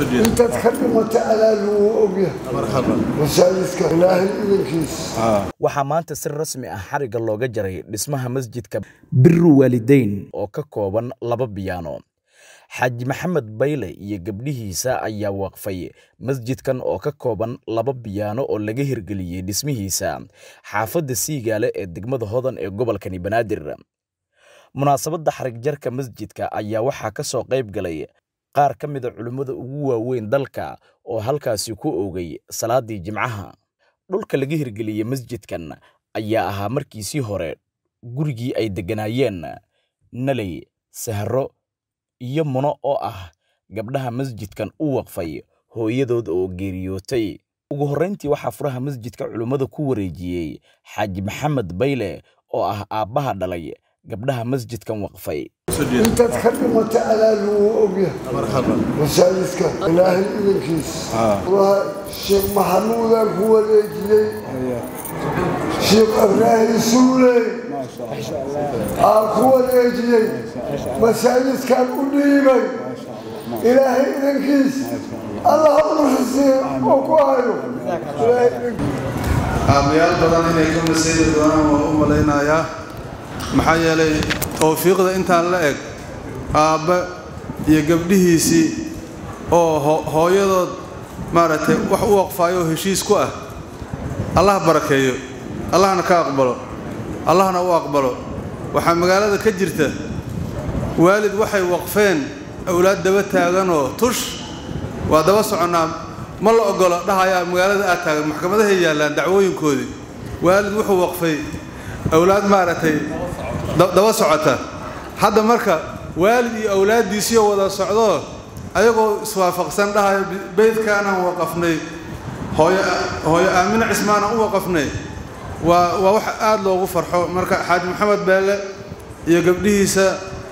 intaad ka dhimata alaal wuu ogyahay masaajidka ilaahay idankiisa waxaa maanta si rasmi ah xarigga looga jaray dhismaha masjidka biru waalideyn oo ka kooban laba biyaano xaaji maxamed bayle iyo gabdhihiisa ayaa waqfay masjidkan oo ka kooban laba biyaano oo laga hirgeliyey dhismihiisa xaafadda siigaale ee degmada hodan ee gobolkani banaadir munaasabadda xarigjarka masjidka ayaa waxaa ka soo qayb galay qaar ka mida culimmada ugu waaweyn dalka oo halkaasi ku oogay salaadii jimcaha dhulka laga hirgeliyey masjidkan ayaa ahaa markiisii hore gurigii ay degganaayeen naley sahro iyo muno oo ah gabdhaha masjidkan u waqfay hooyadood oo geeriyootay ugu horrayntii waxaa furaha masjidka culimmada ku wareejiyey xaaji maxamed bayle oo ah aabbaha dhalay gabdhaha masjidkan waqfay intaad ka dhimata alaal wuu ogyahay masaajidka ilaahay idankiisa waa sheekh maxamuudaan ku wareejiyey sheekh ibraahim suuley aa ku wareejiyey masaajidkan u dhiibay ilaahay idankiis allah uruxisiiyo oo ku hayo ilaahay idankiis aabayaal badan inay ka masaydi doonaan waa u malaynayaa maxaa yeelay towfiiqda intaan la eg aabba iyo gabdhihiisii oo hooyadood maaragtay wax u waqfaayo oo heshiis ku ah allah barakeeyo allahna ka aqbalo allahna u aqbalo waxaa magaalada ka jirta waalid waxay waqfeen awlaad daba taaganoo tush waa daba soconnaa ma la ogolo dhahayaa magaalada aad taagan maxkamadahay yaallaan dacwooyinkoodii waalid wuxuu waqfay awlaad maaragtay daba socota hadda marka waalid iyo awlaaddiisiioo wada socdoo ayagoo iswaafaqsan dhahayo beydkaanaan waqafnay hooyo aamine cismaanaan u waqafnay waa waa wax aad loogu farxo marka xaaji maxamed beelle iyo gabdhihiisa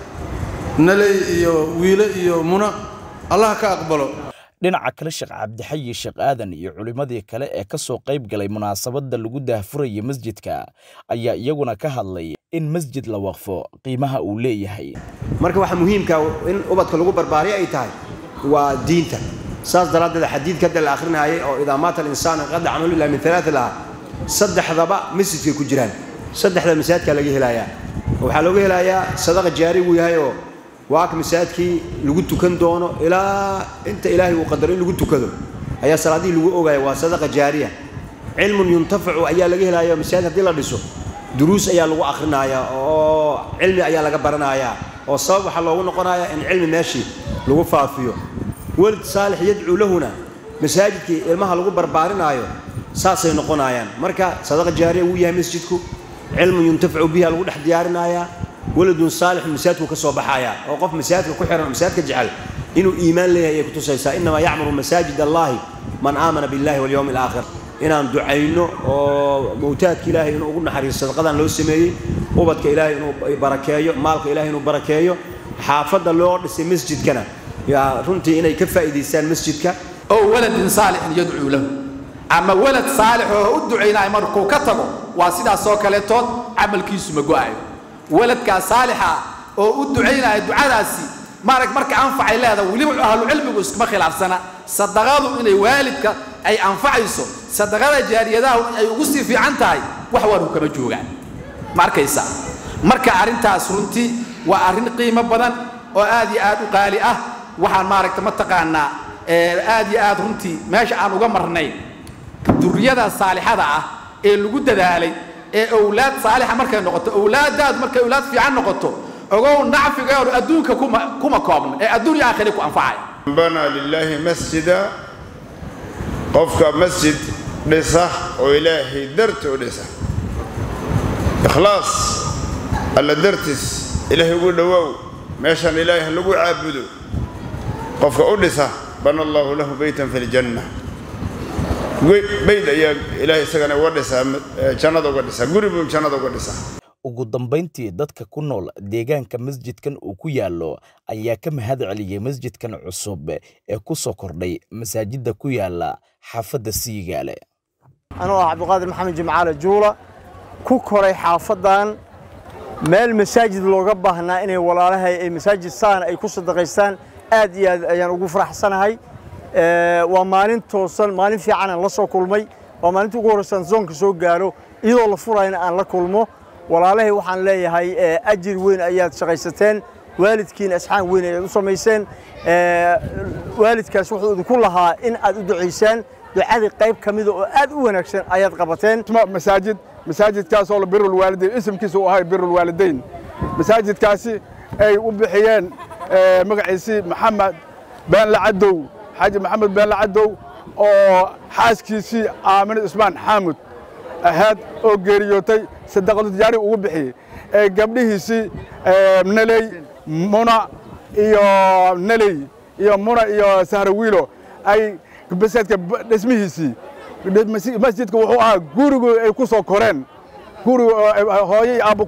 naley iyo wiile iyo muna allah ka aqbalo dhinaca kale sheekh cabdixayi sheekh aadan iyo culimmadii kale ee ka soo qayb galay munaasabadda lagu daahfuraya masjidka ayaa iyaguna ka hadlay in masjid la waqfo qiimaha uu leeyahay marka waxa muhiimka in ubadka lagu barbaariyo ay tahay waa diinta saas daraaddeed xadiidka hadda la akhrinayay oo idaa maata alinsaanu qada camalu ilaa min alaati laha saddexdaba masjidkay ku jiraan saddexda masaajidkaa laga helayaa waxaa looga helayaa sadaqa jaari buu yahay oo waa ka masaajidkii lagu tukan doono ilaa inta ilaahay uu qadaro in lagu tukado ayaa salaadihii lagu ogaya waa sadaqa jaariya cilmun yuntafacu ayaa laga helaya masaajid haddii la dhiso duruus ayaa lagu akhrinayaa oo cilmi ayaa laga baranayaa oo sabab waxaa loogu noqonayaa in cilmi meeshii lagu faafiyo welid saalix yadcuu lahuna masaajidkii ilmaha lagu barbaarinaayo saasay noqonayaan marka sadaqa jaariya wuu yahay masjidku cilmun yuntafacu biha lagu dhex diyaarinayaa waladun saalix masaajidku ka soo baxayaa oo qof masaajidka ku xihan oo masaajidka jecel inuu iimaan leeyahay ayay kutusaysaa innamaa yacmuru masaajid allahi man aamana billahi walyowmi alaakhir inaan ducayno oo mawtaadka ilaahay inuu ugu naxariiso sadaqadan loo sameeyey ubadka ilaahay inuu barakeeyo maalka ilaahay inuu barakeeyo xaafadda loo dhisay masjidkana yaa runtii inay ka faa'iidaystaan masjidka oo waladin saalixin yadcuu lahu ama walad saalix oo u ducaynaya markuu ka tago waa sidaasoo kaleetood camalkiisu ma go'ayo waladkaa saalixa oo u ducaynaya ducadaasi maarag marka anfacay leedahay weliba ahlucilmigu iskuma khilaafsana sadaqadu inay waalidka ay anfacayso sadaqada jaariyadahu ay ugu sii fiican tahay wax waanu kama joogaan ma arkaysa marka arrintaas runtii waa arrin qiimo badan oo aad iyo aad u qaali ah waxaan maaragta mataqaanaa aad iyo aad runtii meesha aan uga marnay duriyada saalixada ah ee lagu dadaalay ee owlaad saalixa markay noqoto owlaadaadu markay owlaad fiican noqoto ogow nacfigeedu adduunka kuma koobna ee adduunya aakhiri ku anfacaya banaa lilaahi masjida qofka masjid dhisa oo ilaahay darti u dhisa ikhlaas alla dartiis ilaahay ugu dhowaaw meeshan ilaahay lagu caabudo qofka u dhisa bana allaahu lahu beytan fi ljanna bayd ayaa ilaahay isagana uga dhisaa jannada uga dhisaa guri buu jannada uga dhisaa ugu dambayntii dadka ku nool deegaanka masjidkan uu ku yaallo ayaa ka mahad celiyey masjidkan cusub ee ku soo kordhay masaajidda ku yaala xaafadda siigaale anuu ah cabdiqaadir maxamed jimcaale juula ku koray xaafaddan meel masaajid looga baahnaa inay walaalahay ay masaajid saan ay ku sadaqaystaan aad iyo aad ayaan ugu faraxsanahay waa maalin toosan maalin fiican aan la soo kulmay waa maalinta ugu horreysaan zoonka soo gaaro iyadoo la furayna aan la kulmo walaalahay waxaan leeyahay ajir weyn ayaad shaqaysateen waalidkiina asxaan weyn ayaad u samayseen waalidkaas wuxuu idinku lahaa in aad u ducaysaan ducadii qayb ka mida oo aad u wanaagsan ayaad qabateen masaajid masaajidkaasoo birul waalidayn isimkiisa uu ahay birul waalidayn masaajidkaasi ay u bixiyeen magaciisii maxamed beenle cadow xaaji maxamed beenle cadow oo xaaskiisii aamine ismaan xaamud ahayd oo geeriyootay sadaqadu tijaari ugu bixiyey ee gabdhihiisii neley muna iyo neley iyo muna iyo sahrawiilo ay masaajidka dhismihiisii masjidka wuxuu ahaa gurigu ay ku soo koreen gurigu hooyay aabba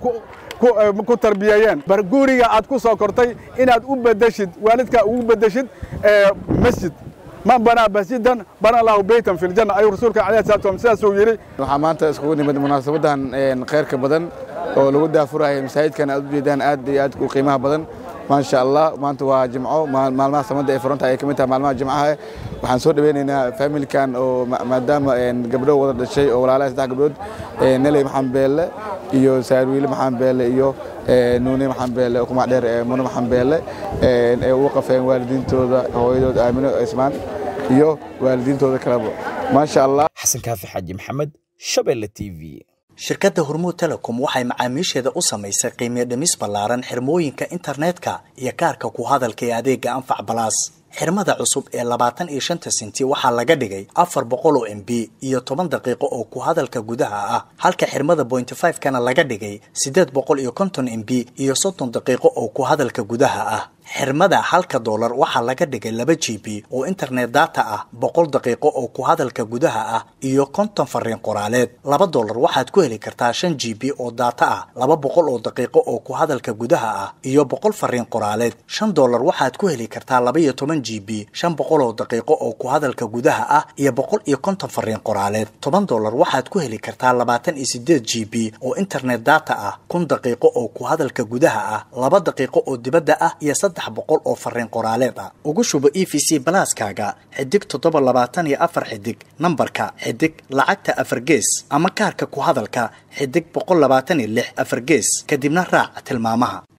ku tarbiyeeyeen bar guriga aad ku soo kortay inaad u bedeshid waalidkaa ugu bedeshid masjid man banaa masjidan bana allahu beytan fi ljanna ayuu rasuulka alayhi salatu wasalam sidaasuu yidhi waxaa maanta iskugu nimid munaasabadan khayrka badan oo lagu daafuraya masaajidkan aad u jeedaan aad iyo aad u qiimaha badan maasha allah maanta waa jimco maalmaha samada ay furanta ay ka mid tahay maalmaha jimcaha waxaan soo dhaweynaynaa familkan oo maadaama gabdho wada dhashay oo walaalaha saddex gabdhood neley maxamed beelle iyo saarwiile maxamed beelle iyo nuune maxamed beelle oo kumac dheer mune maxamed beelle ee ugu qafeen waalidiintooda hooyadood aamino ismaan iyo waalidiintooda kaleba maasha allah xasan kaafi xaaji maxamed shabeelle t v shirkadda hormuud telecom waxay macaamiisheeda u samaysay qiimiyo dhimis ballaaran xirmooyinka internetka iyo kaarka ku hadalka ee adeega anfac balaas xirmada cusub ee labaatan iyo shanta sinti waxaa laga dhigay afar boqol oo m b iyo toban daqiiqo oo ku hadalka gudaha ah halka xirmada bointy five kana laga dhigay siddeed boqol iyo konton m b iyo soddon daqiiqo oo ku hadalka gudaha ah xirmada halka doolar waxaa laga dhigay laba g b oo internet data ah boqol daqiiqo oo ku hadalka gudaha ah iyo konton fariin qoraaleed laba doolar waxaad ku heli kartaa shan g b oo data ah laba boqol oo daqiiqo oo ku hadalka gudaha ah iyo boqol fariin qoraaleed shan doolar waxaad ku heli kartaa laba iyo toban g b shan boqol oo daqiiqo oo ku hadalka gudaha ah iyo boqol iyo konton fariin qoraaleed toban doolar waxaad ku heli kartaa labaatan iyo sideed g b oo internet data ah kun daqiiqo oo ku hadalka gudaha ah laba daqiiqo oo dibadda ah iyo saddex boqol oo fariin qoraaleed ah ugu shubo e v c balaaskaaga xidig toddoba labaatan iyo afar xidig nambarka xidig lacagta afar gees ama kaarka ku hadalka xidig boqol labaatan iyo lix afar gees kadibna raac tilmaamaha